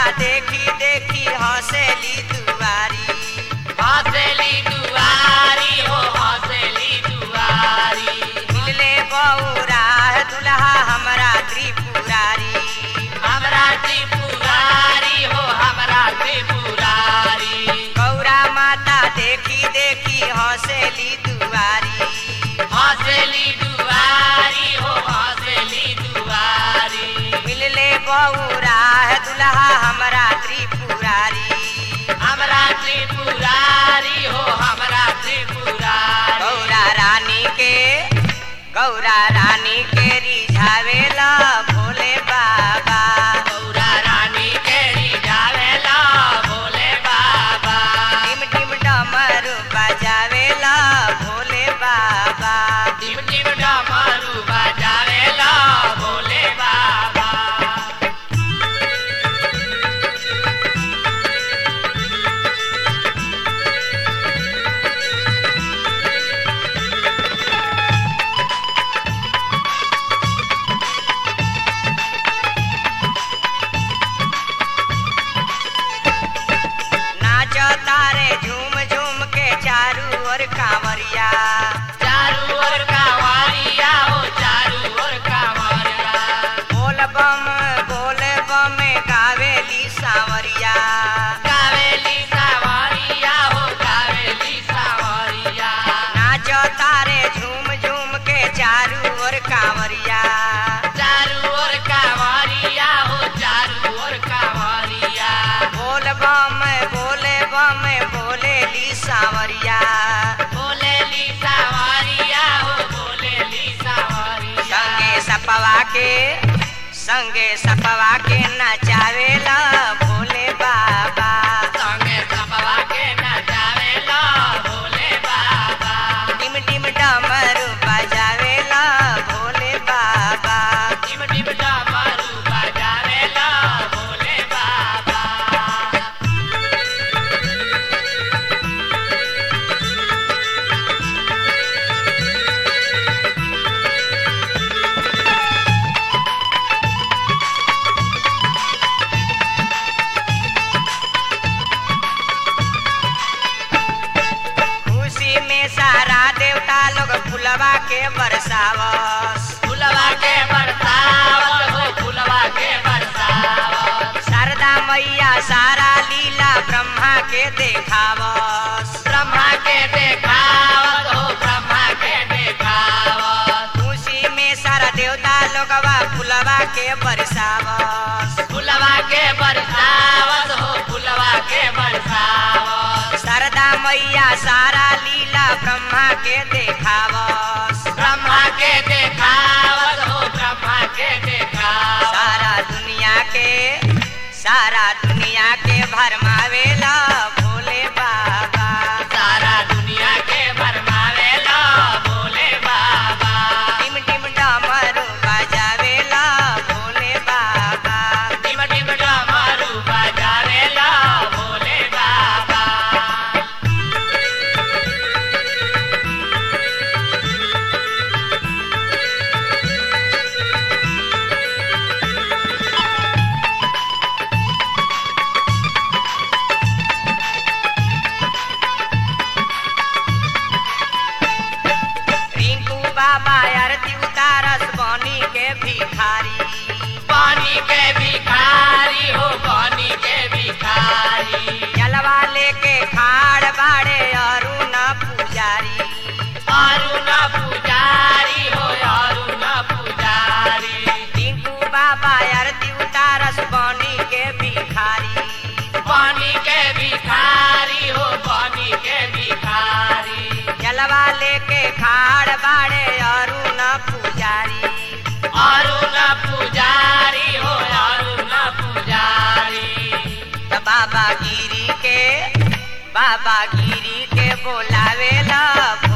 देखी देखी हंसेली दुआरी हंसली दुआरी हो हंसली दुआरी मिलले बौरा दुल्हा हमरा त्रिपुरारी हमरा त्रिपुरारी हो हमरा त्रिपुरारी गौरा माता देखी देखी हंसेली दुआरी हंसली दुआरी हो हंसली दुआरी मिलले बौरा दुल्हा हमरा त्रिपुरारी हमरा त्रिपुरारी हो हमरा त्रिपुरारी गौरा रानी के गौरा रानी के रिझावेला भोले बाबा गौरा रानी के रिझावेला भोले बाबा टिम टिम डमरू बजावेला भोले बाबा टिम टिम डमरू बजावेला भोले बाबा नाच तारे झूम झूम के चारू ओर कांवरिया चारू ओर कांवरिया हो चारू ओर कांवरिया बोल बम बोल बम गावेली सांवरिया कावेली सावरिया हो कावेली सावरिया नाच तारे झूम झूम के चारू ओर कांवरिया चारू ओर कांवरिया हो चारू ओर कांवरिया बोल बम बोले बम बोलेली सांवरिया बोलेली सावरिया हो बोलेली सावरिया संगे सपवा के संगे सपवा के नचावेला भोले बाबा संगे सपवा के नचावेला भोले बाबा टिम टिम डमरू बजावेला भोले बाबा टिम टिम डमरू बजावेला भोले बाबा खुशी में सारा देवता लोग फुलवा के बरसावस फुलवा के बरसावत हो फुलवा के बरसावत शारदा मैया सारा लीला ब्रह्मा के देखावस ब्रह्मा के देखावत हो ब्रह्मा के देखावत खुशी में सारा देवता लोगवा फुलवा के बरसावस फुलवा के बरसावत हो फुलवा के बरसावत शारदा मैया सारा लीला ब्रह्मा के देखावस ब्रह्मा के देखावत हो ब्रह्मा के देखावत सारा दुनिया के सारा दुनिया के भरमावेला भोले बाबा सारा दुनिया के भरमावेला भोले बाबा टिम टिम डमरू बजावेला भोले बाबा टिम टिम डमरू बजावेला भोले बाबा रिंकू बाबा आरती उतारस बनी के भिखारी पानी के भिखारी हो पानी के भिखारी जलवा लेके खाड़ बाड़े अरुण पुजारी अरुण पुजारी हो अरुण पुजारी रिंकू बाबा आरती उतारस बनी के भिखारी पानी के भिखारी हो पानी के भिखारी जलवा लेके खाड़ बाड़े अरुण पुजारी अरुण पुजारी हो अरुण पुजारी त बाबा गिरी के बाबा गिरी के बोलावेला